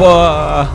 Yebo.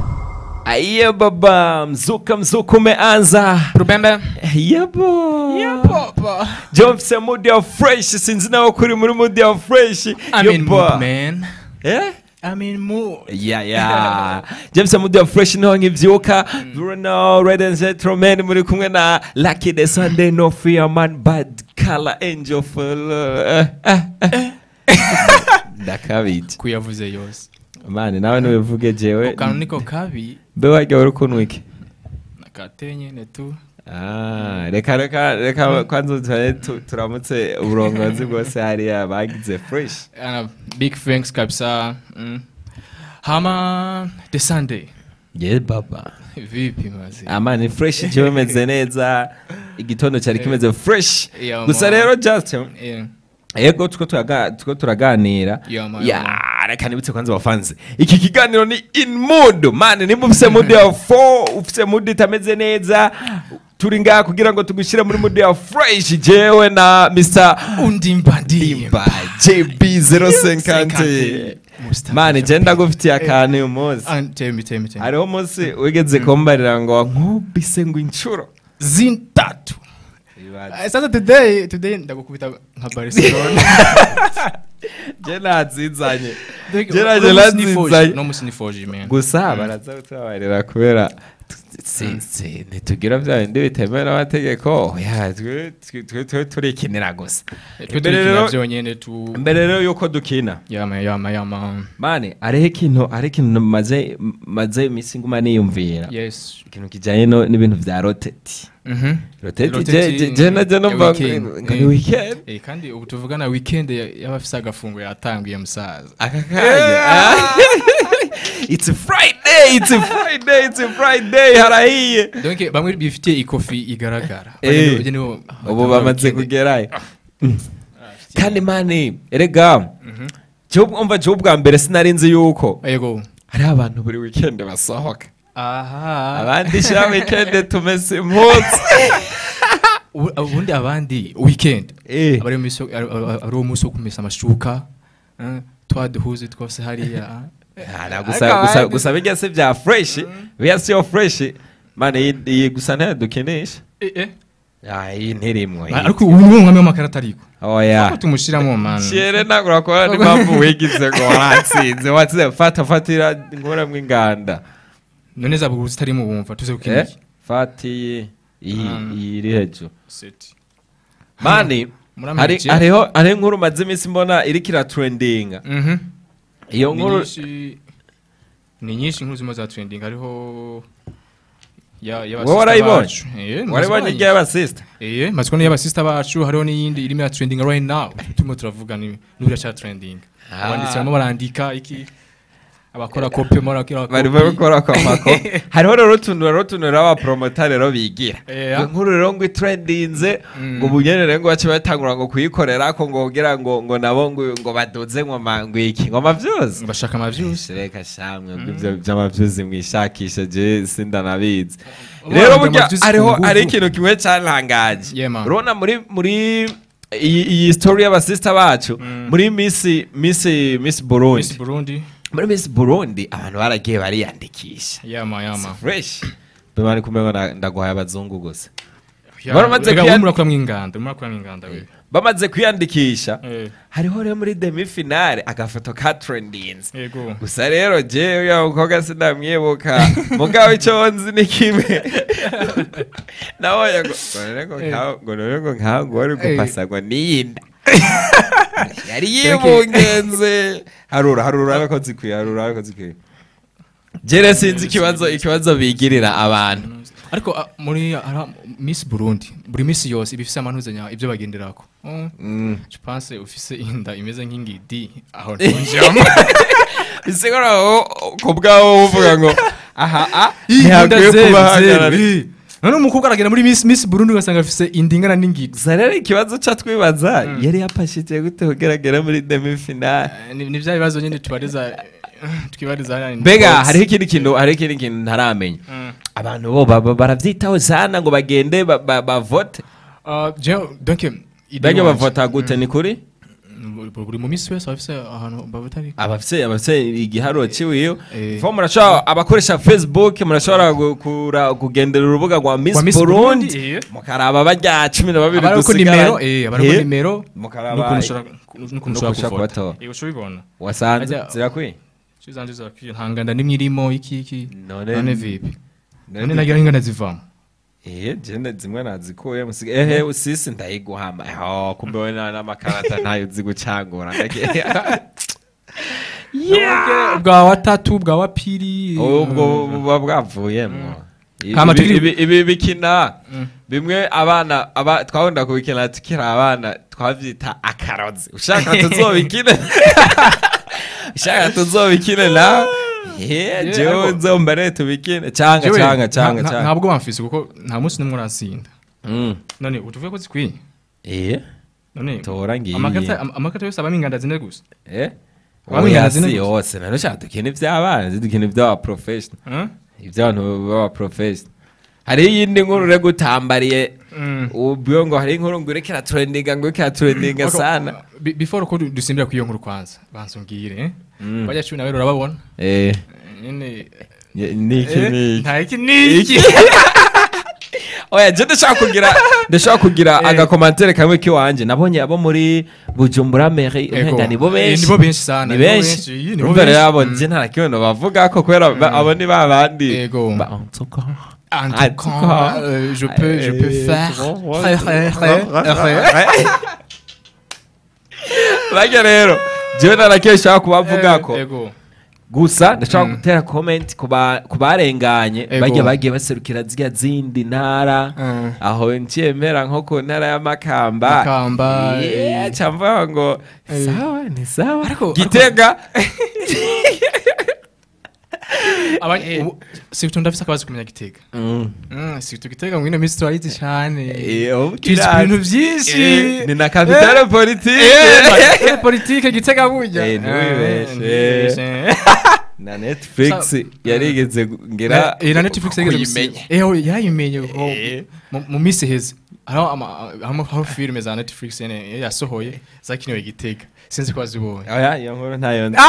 Aye baba, mzuka mzuka umeanza. Rubembe. Yebo. Papa. Jo mfise mood ya fresh sinzi nawe kuri muri mood ya fresh. I'm in Yebo. mood, man. Eh? I'm in mood. Yeah, yeah. James Amudi wa Fresh niho nkivyuka. Bruno, Red and Gentleman muri kumwe na Lucky the Sunday No Fear Man Bad Color Angel for love. Eh, eh, eh. Ndakabije. Kuyavuze yose. Mani nawe nubivuge jewe. Kantu niko kabi Mbe warya uri kunwa iki? nakatenye ne tu. Ah, reka reka reka kwanza turabe tu- turamutse uburongozi bwose hariya bagize fresh. Ana big thanks kabisa. Mm. Hama the Sunday. Yeah baba. Vipi mazi? amani fresh jewe meze neza igitondo cyari kimeze fresh Yeah, gusa man. rero just Yeah. yego tuko turaga- tuko turaganira Yeah, man, ya yeah, reka nibutse kwanza bafanze iki kiganiro ni in mood mani nimba ufise mood ya fo ufise mood itameze neza turi ngaha kugira ngo tugushyire muri mood ya fresh jewe na Mr. Undi mbandi. Dimba JB 050 Mustafa. mani je ndagufitiye akantu uyu munsi Ah, tell me, tell me, tell me. hariho umunsi wigeze kumbarira ngo nkubise ngo inshuro Zintatu. Ah, Sasa today, today ndagukubita nka Barcelona. je nazinzanye Like, Jera uno jera musi ni foji. nzizaye. Uno musi ni foji, man. gusa baraza kutubabarira kubera tu- si- si- ntitugira bya bindi bitemewe n'amategeko oya twe- twe- twe- twe turikinira gusa Twe Mbere turikina rero- vyonyene tu. mbere rero yuko dukina Yama, yama, yama. mani hariho ikintu hariho ikintu maze maze iminsi nguma niyumvira Yes. ikintu kijyanye no- n'ibintu bya roteti Mhm. roteti Roteti, je- je- je najya ya numva weekend. ngo ni Eh. weekend Eh, kandi ubu tuvugana weekend ya- y'abafise agafungo yatanguye musaza aka kanya it's friday it's friday it's friday harahiye donc bamwe bifitiye ikofi igaragara Eh. Bajya nibo- ubu batangura bamaze weekend. kugerayo kandi mani erega jewe umva jewe ubwa mbere sinari nzi yuko yego hariho abantu buri weekend basohoka aha abandi sha weekend tumese impunzi Ubu- ubundi abandi weekend Eh. abari mu miso- ari ari uwo munsi wo kumesa amashuka eh, twa duhuze twose hariya Ara, gusa gusa gusa bijya se bya fresh biya siyo fresh mani iyi- iyi gusa ntayo dukinisha Eh, eh. Ah, iyi ntirimwo iyi. ariko ubu ni umwami w'amakarata ariko oya ko tumushiramo man Shere ntabwo urakora n'impamvu wigize ngo waratsinze watsinze fata fatira nkuramo inganda none za buguru zitarimo bumva tuze Eh, kukiniki fata iyi iyi Mm. iyi iri hejuru set mani Muramenye hari iki? hariho hariho inkuru maze iminsi mbona iriko iratrendinga mhm iyo ni nkuru nyinshi ni nyinshi inkuru zirimo za trending hariho ya ya wowe warayibonye eh warayibonye igihe y'abasista eh maziko ni y'abasista bacu hariho n'iyindi irimo ya trending right now turimo turavuga ni n'ubira cha trending Ah. abanditsi barimo barandika iki abakora copy barimo barakora bari copy. bakora kwa mako hariho rero utuntu rero utuntu rero abapromota rero bigira Eh, iyo nkuru rero ngo itrendinze Mm. ngo ubunyene ngo bace batangura ngo kuyikorera ko ngo kugira ngo ngo nabo ngo ngo baduze ngo ma- ngo iki ngo mavyuzi bashaka amavyuzi reka shamwe ibyo by'amavyuzi mwishakisha je sindanabizi Ubu rero barondera burya amavyuzi ku hariho nguvu. hari ikintu kimwe cyantangaje Yeah, man. urabona muri muri iyi iyi story y'abasista bacu muri miss miss miss Burundi Miss Burundi muri miss Burundi abantu baragiye bariyandikisha yama yama fresh bimani kumenya ngo ndaguhaye abazungu gusa Ya, Baramaze rega, kuya- urimo urakora mw'inganda urimo urakora mw'inganda we bamaze kwiyandikisha Eh, hariho rero muri demi finale agafoto ka trendinze yego gusa rero jewe ya mukobwa sindamwibuka mugabo icyo nzi ni kimwe nabonye ngo ngo none ngo Eh. nkaho ngo none ngo nkaho ngo wari Eh. gupasa ngo niyinda yari yibungenze harura harura abe ko zikwiye harura abe ko zikwiye jere sinzi ikibazo ikibazo bigirira abantu ariko ah, muri ara- miss burundi buri minsi yose iba ifise amanuzanya ibyo bagenderako Mm, Mm. je pense ufise inda imeze nk'ingidi aho ntonjamo bisigura ku bwawo uvuga ngo aha a inda ntihakwiye zero, kuba zero, hagarara eh. none umukobwa aragenda muri miss miss burundi ugasanga afise inda ingana n'ingidi gusa rero ikibazo ca twibaza yari yapashije gute kugeragera muri demi finale Eh, ni ni vya bibazo nyine tubariza twibariza hariya ni mbega box. hariho ikindi kintu hariho ikindi kintu ntaramenya Mm. abantu bo baba baravyitaho sana ngo bagende ba- ba- bavote Ah, je- donc idée bajya wanje- bavota gute ni kuri Mm, buri mu minsi wese abafise ahantu babatari abafise abafise igiharuro ciwiyo Eh. fo murashobora abakoresha facebook murashobora gu- kura- kugendera urubuga rwa miss Rwa Miss burundi Burundi, eh. mukaraba barya cumi na babiri abariko nimero dusigaranye eh abariko Eh. nimero mukaraba n'ukuntu ushobora n'ukuntu n'ukuntu ushobora ushobora kuvota kubatora. yego ushobibona wasanze Ajya- zirakwiye cizanje zakwiye ntanganda nimwe irimo iki iki None- none vipi None- none nagira ingana zivamo Eh, jene zimwe nazikuye musiga ehe usisi ndayiguhama oh kumbe we na n'amakarata ntayo uzi gucangura ndake Nubwo bwa watatu bwa wapiri ubwo buba bwavuyemwo Ibi- Hama ibi- tukiri- ibi ibi bikina Mm. bimwe abana aba twakunda kubikina tukiri abana twavyita akarozi ushaka tuzobikine ushaka tuzobikine nawe Eh, Yeah, jewe ariko- nzomba rero tubikine canga Jewe, canga nta- canga nta- canga ntabwo bamfise kuko nta munsi nimwe urasinda Mm. none utuvuye ko zikwiye eh none tora ngiyi amakarita am- amakarita yose abamo inganda zine gusa Eh? Wamwe Oya, ingana si zine yose nano shaka dukina ivy'abana dukina ivy'aba professional Huh? ivy'abantu baba professional hariho iyindi nkuru ure gutambariye Mm. ubwiyo ngo hariho inkuru ngo ureke iraturendinga ngo ureke iraturendinga Ariko, sana be- before ko du- dusimbira ku iyo nkuru kwanza banza umbwire eh? Mm. bajya cumi na babiri urababona Eh, nyene ye- niki eh, niki nta iki niki oya je ndashaka kugira ndashaka kugira Eh. agakomantere kamwe kiwanje nabonye abo muri bujumbura mairie Ego. umenga nibo Eh, benshi nibo benshi sana, ni nibo benshi benshi, iyi, nibo urumva rero benshi. abo Mm. je nta kintu bavuga ko kubera ba- abo ni ba bandi Ego. Ba- en tout cas. En En tout tout cas, cas. euh, je peux, je peux Eh, faire. bon, Très, très, très, très. bajya rero jewe narakesha kubavuga ko Ego. gusa ndashaka Mm. gutera comment ku ba- ku barenganye Ego. bajya bagiye baserukira zirya zindi ntara Mm. aho nciyemera nko ku ntara y'amakamba Makamba, Yeah, eh. camvuga ngo Eh. sawa ni sawa Ariko- gitega Aba- ubu- Surtout ndafise akabazo kumenya gitega. Mm. Mm, surtout gitega mu ino minsi turayizi cane. Eh, ubu Tuzi kirazi. ibintu vyinshi. Eh, ni na kapitale politike Eh, politike gitega burya. Eh, ntiwibeshe. Eh, ntiwibeshe. na netflix Sa- yarigeze ngira Eh, na Netflix yageze gusiba. kuyimenya. Eh, oh, yarayimenye kuko Eh. mu- mu minsi iheze hariho ama- hariho hariho filime za Netflix nyene yasohoye zakiniwe gitega sinzi ko wazibonye oya iyo nkuru ntayo nzi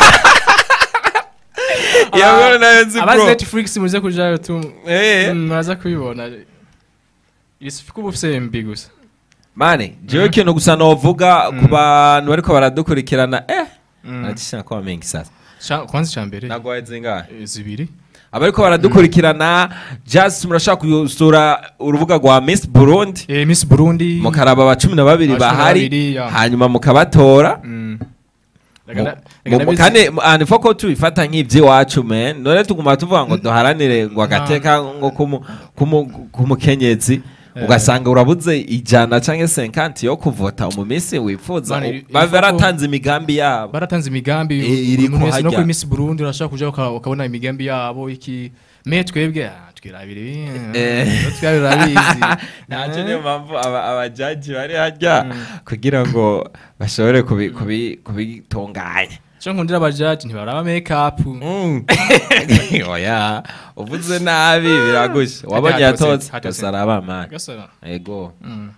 iyo nkuru nayo nzi abazi bro Netflix muze kujayo tu Eh. Mm, muraza kubibona isifika uba ufise MB gusa mane jewe ikintu gusa novuga ku bantu bariko baradukurikirana eh nacisha ko bamenga sasa Ca- kwanza icya mbere nagwaye zingahe eh, zibiri abariko baradukurikirana just murashaka gusura urubuga rwa Miss Burundi Eh, Miss Burundi mukaraba aba cumi na babiri Aba cumi na bahari babiri, ya. hanyuma mukabatora Mm. Mu- Reka na- mu- reka mu- ndabizi- kandi and foko tubifata nk'ivy'iwacu men none tuguma tuvuga ngo duharanire ngo agateka ngo kumu- kumu- kumukenyezi Eh. ugasanga urabuze ijana canke 50 yo kuvota mu minsi wifuza Mani, u- il- baba il faut ko- baratanze imigambi yabo baratanze imigambi Eh, buri iri muntu wese no kuhajya. kuri Miss Burundi urashaka kuja uka- ukabona imigambi yabo iki me twebwe ah, twirabira ibi Eh. eh, twirabira urabizi nacyo niyo mpamvu aba- abajaji bari harya kugira ngo bashobore kubi- kubi- kubitunganya cyo nkundira abajaji ntibaraba make up Mm. oya uvuze nabi biragusha wabonye Hajya hatotse, yatotse hatotse. gusa arabamana gasara ego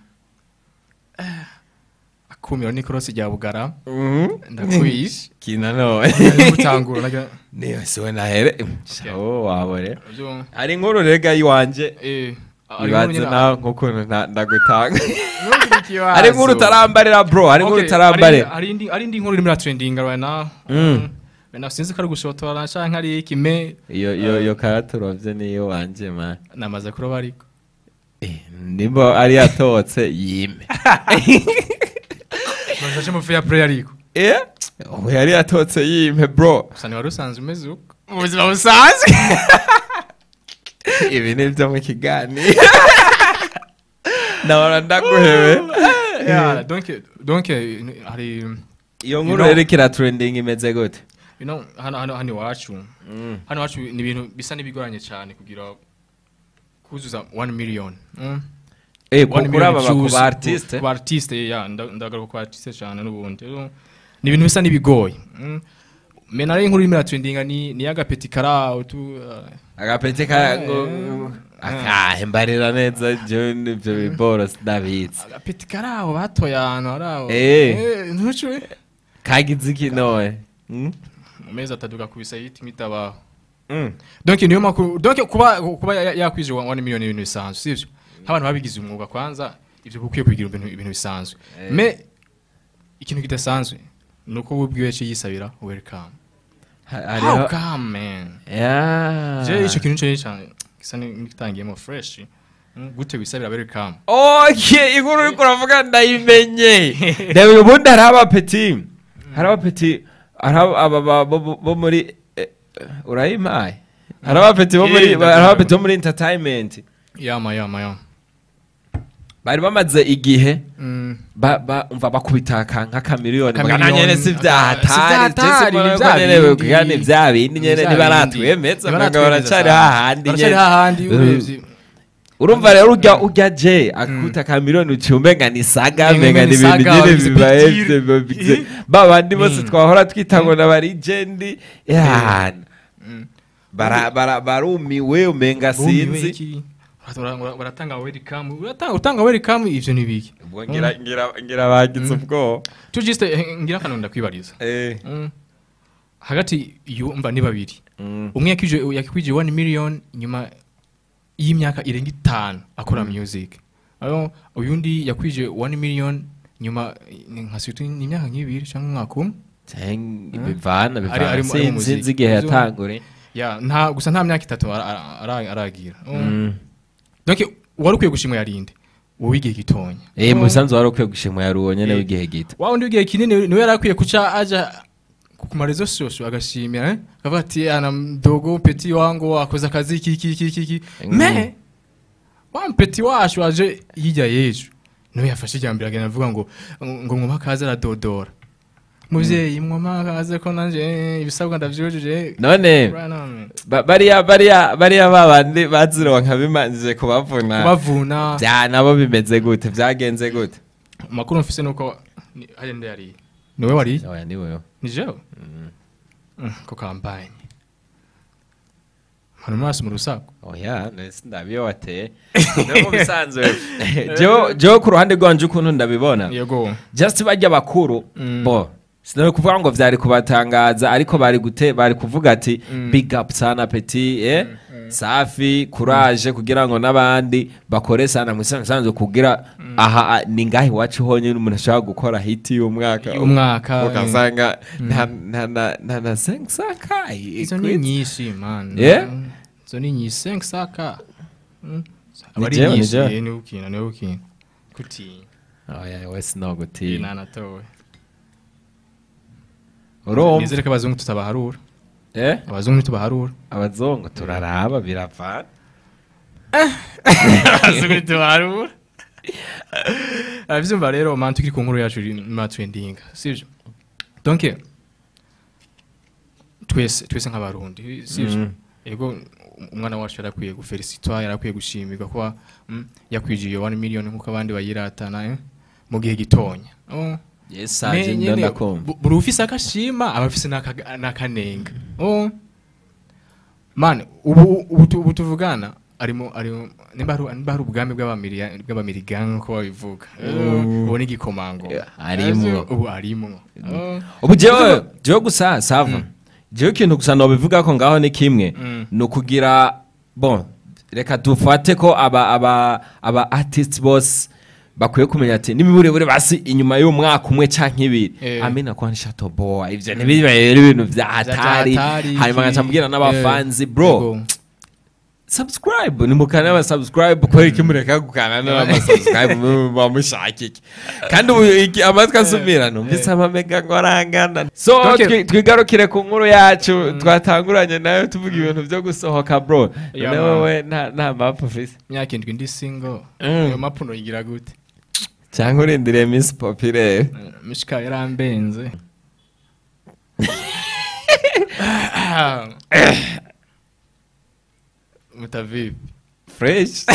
akumiro ni cross rya bugara Mhm. ndakwiye kina none gutangura naga niyo siwe nahere shawo wabore byo hari inkuru rega yiwanje eh ari ibanze nkuru nawe nk'ukuntu nta- ndagutanga nyine- hari inkuru utarambarira bro hari inkuru Okay, utarambarira hari indi hari indi nkuru irimo iratrendinga right now Mm. Bena sinzi ko ari gushotora canke ari ikime iyo iyo iyo karaturovye niyo wanje man namaze kuroba ariko Eh, nimba ari yatotse yime Baje mu fair play ariko eh ubu yari yatotse yime bro gusa ntiwari usanzwe umeze uko mu buzima busanzwe ibi ni byo mu kiganiro ndabona ndaguhewe Yeah, donc donc eh, hari iyo You nkuru know- rero ikira trending imeze gute you know hano hano hano iwacu hano iwacu ni ibintu bisa n'ibigoranye cyane kugira kuzuza 1 million mm. eh One kuri aba million ku views ba artiste ku ba artiste ya nda- ndagaruka ku ba artiste cyane n'ubundi Rero, ni ibintu bisa n'ibigoye mm. me nari inkuru irimo iratwendinga ni ni agapeti karaho tu uh, agapete ka ngo akahe mbarira neza je nivyo biboro sindabizi agapeti karaho batoye ahantu haraho Eh. Eh, ntucwe kagize iki noye Mm? mu mezi atatu gakubisa yita imitabaho Mm. donc niyo makuru donc kuba kuba ya- ya- yakwije 1 million ibintu bisanzwe sivyo nk'abantu babigize umwuga kwanza ivyo bukwiye kugira ibintu ibintu bisanzwe Eh. me ikintu kidasanzwe nuko ubwiwe cyo yisabira welcome Ha- how hariho come man Yeah. je ico kintu cyo cyane gisa n'igitangiyemo fresh Mm, gute wisabira welcome okay inkuru uriko uravuga ndayimenye reba ubundi hari abapeti hari abapeti hari aba- aba- aba- bo- bo- bo muri eh, urayimpaye hari abapeti bo muri Yeah, hari abapeti bo muri entertainment yama yama yama bari bamaze igihe Mm. ba- ba- umva bakubita ka- nk'akamiliyoni Akamiliyoni, bagana nyene si aka- vyahatari si vyahatari, ni vya bindi. kandi vya bindi nyene Vya ntibaratwemeza bindi. mugabo baracari Baracari hahandi baracari nyene hahandi urebye urumva rero urya urya je akuta ka miliyoni uciye umenga ni saga Umenga umenga ni ni ibintu saga, nyene wabigize bibaye big deal. vyo- bigize- ba bandi bose Mm. twahora twita ngo na barigendi yana Mm. bara bara barumiwe umenga Bumiwe sinzi iki? Bara- bara- baratanga welcome uratanga utanga welcome ivyo nibiki ubwo ngira ngira ngira bagize ubwoba tu just eh, ngira kantu ndakwibariza eh Mm. hagati yumva ni babiri mm. umwe yakwije yakwije 1 million nyuma y'imyaka irenga itanu akora music aho uyundi yakwije 1 million nyuma ni nka situ ni imyaka nk'ibiri cyangwa umwaka umwe Ceng- bivana Ari- bivana ari mu- ari mu sinzi muziki. sinzi igihe Izo- yatangure ya nta gusa nta myaka itatu ara- ara- ara- aragira Mm. Mm. donc wari ukwiye gushimwa yarinde wowe igihe gitonya eh Mm. musanzu wari ukwiye gushimwa yari uwo nyene Eh. w'igihe gito wa undi w'igihe kinini niwe yari akwiye kuca aja ku marezo sosio agashimira eh? akavuga ati ana mdogo peti wangu akoze akazi iki iki iki iki iki Mm. me wa mpeti wacu aje hirya y'ejo niwe yafashe ijambo agenda avuga ngo ngo mwoma kaze aradodora muvyeyi mwoma kaze ko nanje eh, ibisabwa ndavyujuje none Bwana, ba- bariya bariya bariya babandi bazironka bimanjije kubavuna kubavuna bya nabo bimeze gute byagenze gute amakuru mfise nuko ni- hariya nde yariye niwe wariye oya ni wewe ni jewe Mm, ko kampanye hano maso mu rusaku oya nese ndabiyo wateye no mu bisanzwe jewe jewe ku ruhande rwanje ukuntu ndabibona yego just bajya bakuru Mm. bo sinari kuvuga ngo vyari kubatangaza ariko bari gute bari kuvuga ati Mm. big up sana petit eh safi courage kugira ngo n'abandi bakore sana mu bisanzwe kugira aha a- ni ngahe iwacu honyine umuntu ashobora gukora hiti y'umwaka Y'umwaka, ugasanga nta nta na nta na senkisaka izo ni nyinshi man Yeah? Mm, izo ni nyinshi senk saka Mm. Ni aba ari jewe, ni nyinshi jewe. eh, niwe ukina niwe ukina kutinya oya wese no Iyi gutinya nanatowe urumva nizere ko abazungu tutabaharura eh abazungu ntitubaharura abazungu turaraba biravana abazungu ntitubaharura abyumva rero man tukiri ku nkuru yacu ma trending sivyo donc twese twese nk'abarundi sivyo Mm. ego umwana wacu yarakwiye gufelicitwa yarakwiye gushimirwa kuba mm, yakwijiye 1 million nk'uko abandi bayiratana eh, mu gihe gitonya oh. yes Me anje nyene, ndakumva bu- buri ufise akashima aba afise n'aka- n'akanenga oh. man ubu ubu tu- ubu tuvugana arimo arimo nimba hari nimba hari ubwami bw'abamiriya- bw'abamirigan nk'uko babivuga Mm. ubu ni igikomangoma Yeah, arimwo. ubu arimwo Oh. ubu jewe jewe gusa sava jewe ikintu gusa nobivuga ko ngaho ni kimwe Mm. ni ukugira bon reka dufate ko aba aba aba artists bose bakwiye kumenya ati n'imiburebure basi inyuma y'umwaka umwe canke ibiri Eh. amina kwa nshato boa ivyo ntibibere ibintu vya hatari Hatari, hanyuma iki- ngacambwira n'abafanzi eh, bro yego. subscribe nimukane aba subscribe kubera iki mureka gukana n'aba subscribe bamushaka iki kandi ubu iki amatwi asumira numvise amamega ngo arangana so Okay. twi- twigarukire ku nkuru yacu twatanguranye nayo tuvuga ibintu byo gusohoka bro Yeah, none man. wowe nta nta mapu ufise imyaka indwi ndi single Mm. ayo mapuno yigira gute cyangwa urindiriye miss populaire mishika yarambenze mutavipi fresh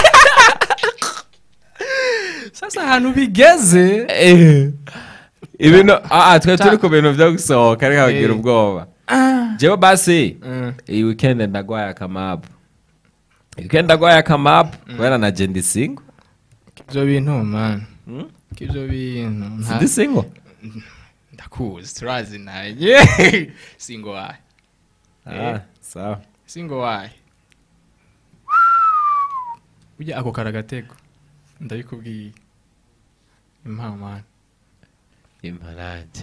sasa ahantu bigeze Eh. ibintu ah ah, twe turi ku bintu byo gusohoka reka bagira Eh. ubwoba jewe basi Mm. iyi weekend ndagwaye akamapu weekend ndagwaye akamapu kubera na jendi singo ibyo bintu man Hmm? ibyo bintu nta- sindi singo ndakuzi turazi naye singo wahe Ah, sawa singo wahe ujya ako karagatego ndabikubwiye impamvu mani imparage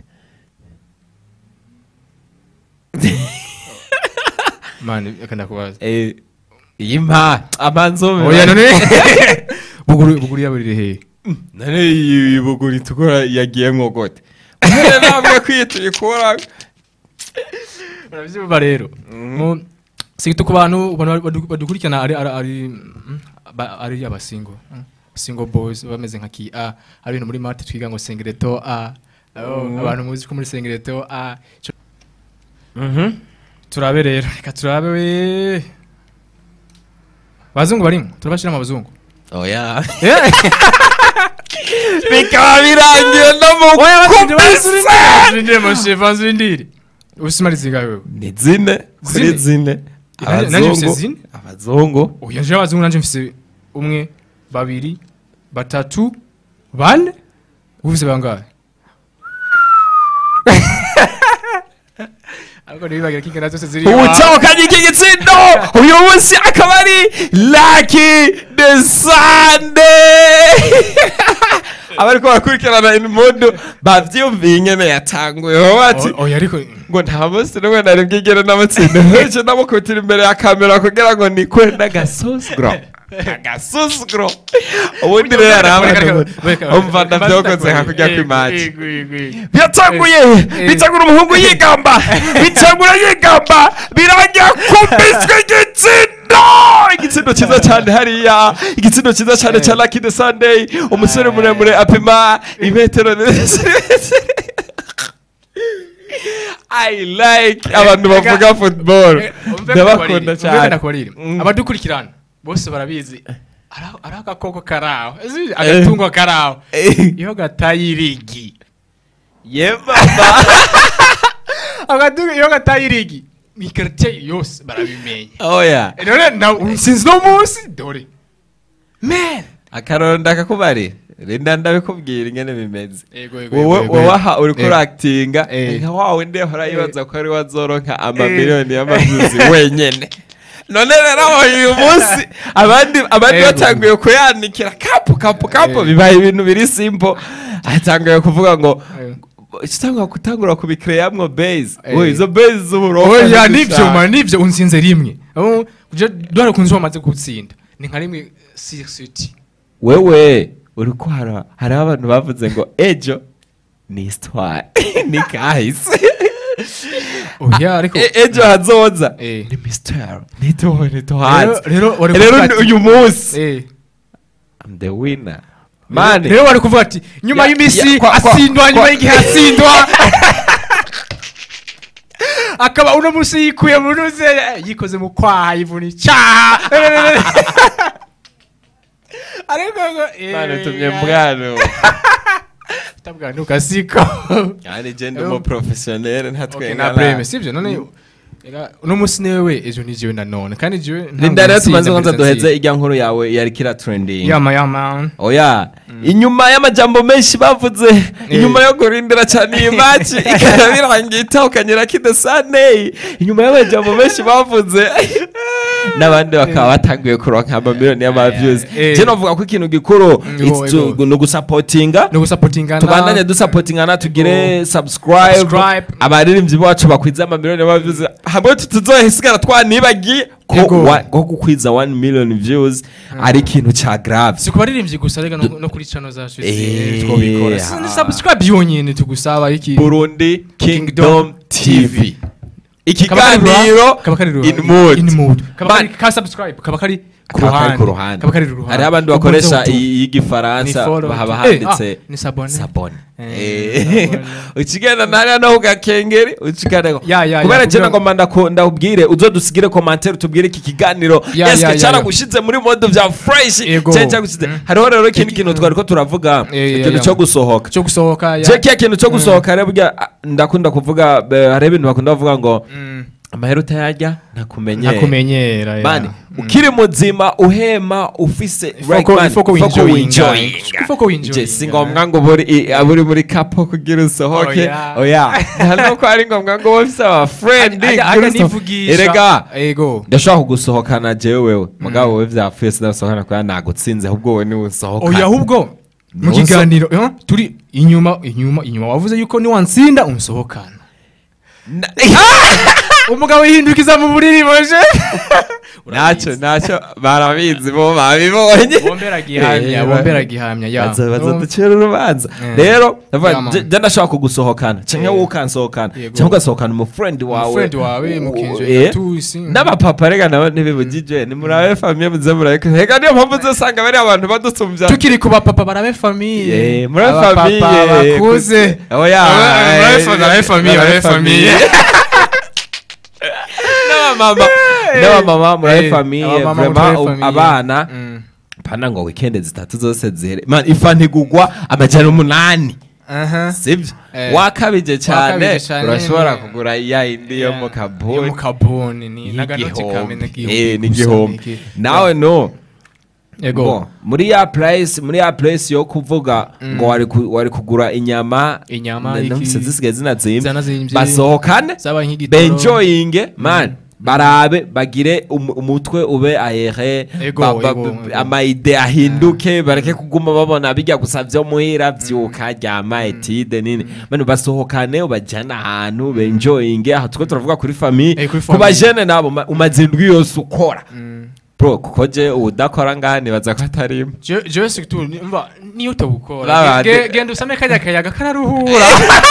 mani reka ndakubaza Eh, iyi mpa amanzome oya none buguru buguru yaburire hehe none iyi buguri tukora yagiye nkogote Uhere ntabwo kwituye kora urabyumva rero mu sigito ku bantu bantu badu- badukurikirana ari ari ari mm, ba- ari abasingo mm, single boys bameze nka ki a ari ibintu muri mate twiga ngo singleto a Oh, abantu muzi ko muri singleto a Ico- turabe rero reka turabe we abazungu barimo turabashira mu bazungu oya bikaba birangiye no mu kubise Zindire moshefa zindire usimari zingawe wewe ni zine kuri Zine? zine Nanjye- nanjye mfise abazungu zine? abazungu oya nje abazungu nanje mfise umwe babiri batatu bane ufise bangahe ariko ntibibagira ko ingana zose ziri uwutahukanye iki gitsindo uyu munsi akaba ari laki de sande abariko barakurikirana inimodo bavyumviye ingene yatanguyeho bati O- oya ariko ngo nta munsi n'umwe nari bwigere n'amatsinda henshi namukubitira imbere ya kamera kugira ngo nikwe n'agasusuguro agasuzuguro ubundi rero hari abantu umva ndavyokoze hakurya kw'imaji byatanguye bitangura umuhungu yigamba bitangura yigamba birangira kubiswe igitsindo igitsindo cyiza cyane hariya igitsindo cyiza cyane cya Lucky the Sunday umusore muremure apima imetero I like abantu bavuga football ndabakunda cyane ndakubarire Mm. abadukurikirana bose barabizi ari- ari agakoko karaho Ezi- agatungo karaho Eh, iyo gataye irigi ye baba agatungo iyo gataye irigi ikaritiye yose barabimenya oya none na- sinzi no munsi dore man akaroro ndakakubari rinda ndabikubwira ingene bimeze Ego, ego, wowe ego, ego. wowe aha uriko Eh. urakitinga Eh. nka wawe ndi ahora yibaza ko ari wazoronka amamiliyoni y'amazuzi wenyene none rero uyu munsi abandi abandi Ego. batanguye kuyanikira kapu kapu kapu Eh. bibaye ibintu biri simple atanguye kuvuga ngo Eh. kitangura gutangura kubikireyamwo base Eh. we izo base z'uburofa oya ni nibyo gushaka. man nibyo unsinze rimwe Oh, kuje dore kunzi wamaze gutsinda ni nka rimwe sirisuti wewe uriko hara hariho abantu bavuze ngo ejo ni histoire ni kahise oya ariko E- ejo hazoza Eh. ni mystère nituho nituhanze Rero- rero wari rero kuvuga ni ati- uyu munsi Eh. I'm the winner mani rero wari kuvuga ati nyuma Ya- y'imisi ya- kwa- kwa- asindwa nyuma kwa- y'igihe asindwa akaba uno munsi yikuye mu ruze yikoze mu kwaha yivuna icyaha ariko ngo eh, mani tumye ya- mbwano utabwanuka siko yani je ndi umu professionnel Okay, ntatwenga na preme sivyo none ega, uno munsi niwe ejo ni jewe nanone kandi jewe ntabwo linda rero nsinda tumaze muri kwanza Tanzania. duheze ijya nkuru yawe yari kira trending yama yama oya inyuma y'amajambo menshi bavuze inyuma yo kurindira cyane iyi maci ikaba birangiye itahukanyira kidesane inyuma y'amajambo menshi bavuze n'abandi bakaba batanguye kuronka amamiliyoni y'amavyuzi Eh. je novuga ko ikintu gikuru Mm, it's to- ego. ni ugusapotinga no gusapotingana tubandanye dusapotingana tugire subscribe Subscribe. abaririmbyi bacu bakwiza amamiliyoni y'amavyuzi hamwe tuzohesigara twanibagiye ko Ego. wa- ko gukwiza 1 million views ari ikintu ca grave si ku baririmbyi gusa reka no no kuri channel zacu Eh, twobikora ah. ni subscribe yonyene tugusaba iki Burundi Kingdom TV Kaba kari ikiganiro ruha- kaba kari ruha- in mood in mood kaba Man- kari ka subscribe kaba kari ku kaba kari ruhande ku ruhande kaba kari ruhande hariho abandi Ubwo bakoresha nzo- iyi- iy'igifaransa Ni follow haba tu- handitse Eh, ah, ni sabone. sabone Eh, Eh, sabone. ukigenda ntariya no kugakengeri ukigenda Ya, ya, ya, kubera je kugira- nagomba ndaku- ndakubwire uzodusigire komantere utubwire iki kiganiro Ya, ya, eske ya, cyaragushize muri mode vya fresh Ego. cyangwa cyagushize Mm. hariho rero ikindi Iki- kintu twari ko turavuga Eh, ya, ikintu ya. cyo gusohoka cyo gusohoka ya je kiya kintu cyo gusohoka rero burya ah, ndakunda kuvuga be- hariho ibintu bakunda kuvuga ngo Mm. amahera utayarya ntakumenyera ntakumenyera mani yeah. Mm. ukiri muzima uhema ufise Ifoko- man, ifoko ifoko winjoyinga. winjoyinga. Ifoko winjoyinga. Je, si ngombwa ngo buri i- aburi muri kapo kugira usohoke Oya. oya nta nuko ari ngombwa ngo wowe ufise abafrendi Ajya- ajya nivugisha. erega ego ndashobora kugusohokana jewe wewe mugabo wowe vyapfuye sinasohokana kubera nagutsinze ahubwo wowe niwe usohokana oya ahubwo mu Nuso- kiganiro eh, turi inyuma inyuma inyuma wavuze yuko niwansinda unsohokana Na- umugabo yihindukiza mu buriri boje ntacyo ntacyo barabizi bo babibonye bombera gihamya Eh, bombera gihamya ya baza baza No. ducira urubanza Eh. rero ndavuga Yeah, man. je- je ndashobora kugusohokana cyangwa Eh. wowe ukansohokana Yego. cyangwa ugasohokana umufrendi wawe Umufriend wawe U- mukinjira eh. tusi n'abapapa rega nabo ntibibugije ni murabe famiye muze murabe rega niyo mpamvu uzasanga bari abantu badusumbya tukiri ku bapapa barabe famiye Eh, murabe Abapapa famiye bakuze oya Aba- murabe eh, fa- murabe famiye murabe murabe famiye n'abamama n'abamama murabe Eh, famiye abamama vraiment murabe u- famiye. abana Mm. pana ngo weekend zitatu zose zihere man ifa ntigugwa amajana umunani aha sibyo Eh. wakabije cyane Wakabije cyane. urashobora kugura ya yindi yo mu yo mu kaboni kaboni ni naganoti kamwe y'igihombi Eh, n'igihombi nawe no ego Bo, muri ya place muri ya place yo kuvuga ngo wari ku- wari kugura inyama Inyama, na- iki- numvise zisigaye zinazimba Zanazimvye. basohokane zaba nk'igitoro benjoyinge man barabe bagire um- umutwe ube ahere Ego, ba- ba- ego, b- ego. amaide ahinduke bareke kuguma babona bijya gusa vyo muhira vyuka ryama etide nini mani basohokane ubajyana ahantu benjoyinge aha tuko turavuga kuri famiye Eh, kuri ku famille. bajene nabo ma- umaze indwi yose ukora Mm. bro kuko je udakora ngaha nibaza ko atarimo Je- jewe situ mva niyo utabukora Babandi. Ge- genda usame kajya kayaga kararuhura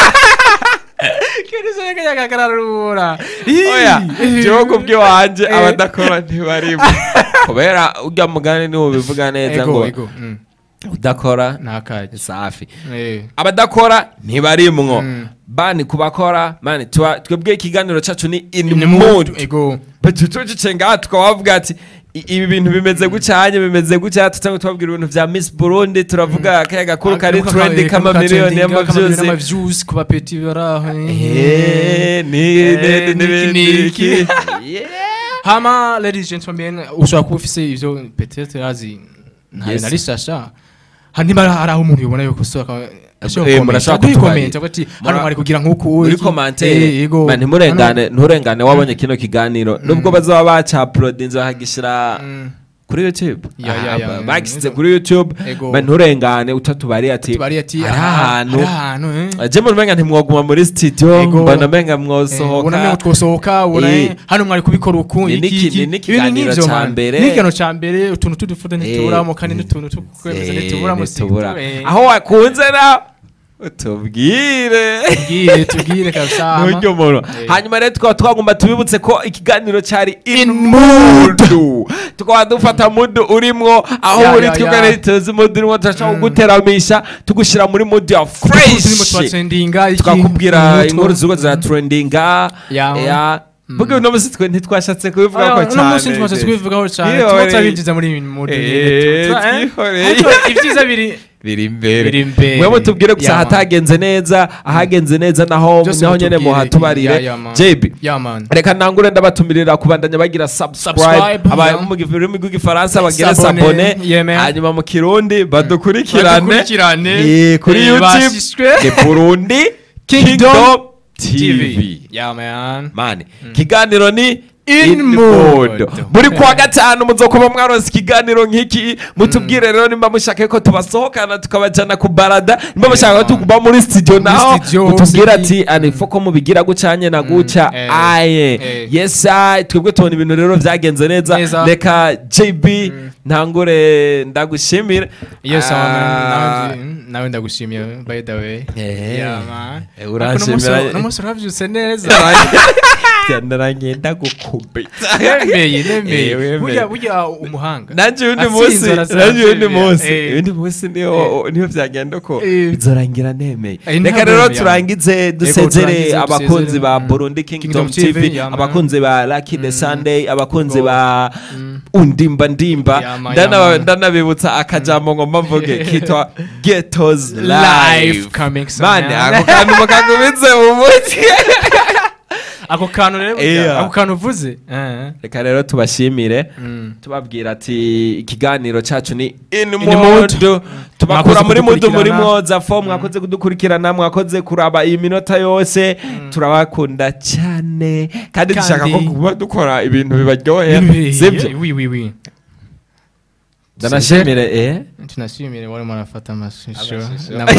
genda usame kayaga kararuhura oya jewe kubw'iwanje Eh. abadakora ntibarimo kubera urya mugani niwo bivuga neza ego ngo ego mm. udakora ntakajya safi Eh. abadakora ntibarimwo Mm. bani kubakora mani tuba- twebwe ikiganiro cacu ni in Ni mood mood, ego tucice ngaha tukabavuga ati "I- ibi bintu bimeze gucanye bimeze gutya tutangwe tubabwira ibintu vya miss burundi turavuga akayaga gakuru kari Akaruka trendi ka- k'amamiliyoni trending, y'amavyuzi y'amavyuzi ku bapeti baraho Eh, ni- Eh, ni- niki, ni- niki. Yeah. hama ladies and gentlemen ushobora kuba ufise ivyo peut-être azi Yes. nari sasha hanyuma hari aho umuntu yobona yuko soka Eh, murashaka kutubarira. komenta ati hano Mura- mwari kugira nk'uku muri iki." Eh, komantere yego. man, ntimurengane nturengane wabonye kino kiganiro nubwo bazaba bacaplodinze bakagishira Mm. kuri youtube Ya, ya, Ah, ya, ba- mm, bagishyize ego. kuri youtube Ego. man, nturengane utatubariye ati tubari ati hari aha, ahantu hari ahantu eh. je mumenga ntimwoguma muri studio Ego. mbona menga Eh, ubona mwosohoka mengo twosohoka ubona Eh. eh, hano mwari kubikora uku Ni iki, niki- iki. ni Ibintu n'ikiganiro nk'ivyo, ca man. mbere. n'ikiganiro ca mbere utuntu tudufude Eh, ntituburamo kandi n'utuntu tukwemeza Eh, ntituburamo ntitubura. Eh. aho wakunze na utubwire tubwire tubwire kabisa hama. n'uryo muntu Eh. hanyuma rero tukaba twagomba tubibutse ko ikiganiro cyari in In mood tukaba dufata mood urimwo aho Ya, uri ya, twigane ya. tuzi mood urimo turashaka kuguteramisha tugushyira muri mood ya turimo fresh twatrendinga iki tukakubwira umutwe. inkuru ziriko ziratrendinga Ya. ya Buga uno munsi twe ntitwashatse kubivuga ko Ah, uno munsi cyane tumaze kubivugaho cyane Iyo tuba wari- turabinjiza muri ibi mode Eh, twihoreye. ibyiza biri biri imbere Biri imbere. mwe mutubwire gusa Ya, man. ahatagenze neza ahagenze neza naho Byose naho nyene mutubwire. muhatubarire Ya, ya, man. JB ya man reka ntangure ndabatumirira kubandanya bagira subscribe Subscribe, aba ya. mu rurimi rw'igifaransa bagire Sabone, sabone yeah, man. hanyuma mu kirundi badukurikirane Badukurikirane. Eh, kuri Eh, youtube bashishwe. ni burundi Kingdom kingdom TV tv ya man mani ikiganiro ni In mood. buri kuwa gatanu muzokuba mwaronse ikiganiro nk'iki mutubwire rero nimba mushaka ko tubasohokana tukabajana ku barada nimba mushaka ko tukuba muri studio naho studio, mutubwire muri- ati anifo ko mubigira gucanye na guca eh, aye eh. yes I twebwe tubona ibintu rero vyagenze neza Neza. reka jb ntangure ndagushimire yes Ah, nawe nawe ndagushimiye by the way Eh. ya man Eh, uranshimira- no munsi uravyutse neza ndarangiye ndagukubita nemeye Eh, nemeye wemeye. burya burya umuhanga nanje undi Atsinze munsi arasanzwe, nanje undi munsi eh. undi munsi niho niho byagenda ko Eh. bizorangira nemeye Eh, reka ntabwo rero nemeye, turangize dusezere turangize, abakunzi dusezere. ba Mm. Burundi Kingdom Kingdom TV TV, yeah, man. abakunzi ba Lucky the Sunday abakunzi Go. ba undimba ndimba Yeah, man, Ndana- yeah, man. ndanabibutsa akajambo ngo mbavuge kitwa Ghettos Live Live coming soon, mane man. ako kantu mukagumitse mu mutwe ako kantu rero burya, Yeah. ako kantu uvuze eh, reka rero tubashimire mm. tubabwira ati ikiganiro cacu ni in mood. mood tubakura Mwakoze muri mudu muri kudukurikirana. mwoza fo mwakoze kudukurikirana mwakoze kuraba iyi minota yose turabakunda cyane kandi dushaka ko Kandi- kuba dukora ibintu bibaryohera sibyo oui oui oui ndanashimire eh tunashimire wale mwanafata amashusho Amashusho. na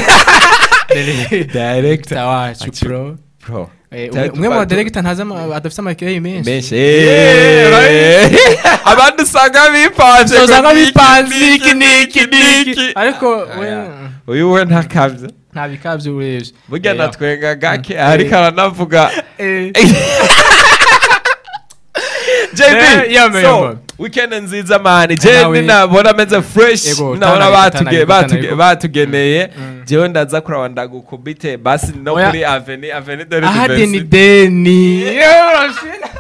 director wacu Acu- pro bro Eh, Cyari umwe- umwe mu tuba- badiregita ntazi ama- adafite amakereyi menshi menshi Yeah, abandi usanga bipanze ngo usanga niki, bipanze niki, iki n'iki niki. n'iki ariko we Aya. uyu we ntakabya nta bikabyo urebye burya Eh, natwenga gake ariko aranavuga eh, JB Yeah, man, so yeah, man. weekend nziza mani Nawe- je nabona ameze fresh Ego, nabona tana- batuge- tana- batuge- tana- batugeneye Mm. jewe ndaza kuraba ndagukubite basi no Oya. kuri aveni aveni dore aha Diversity. deni deni Yo, urashina.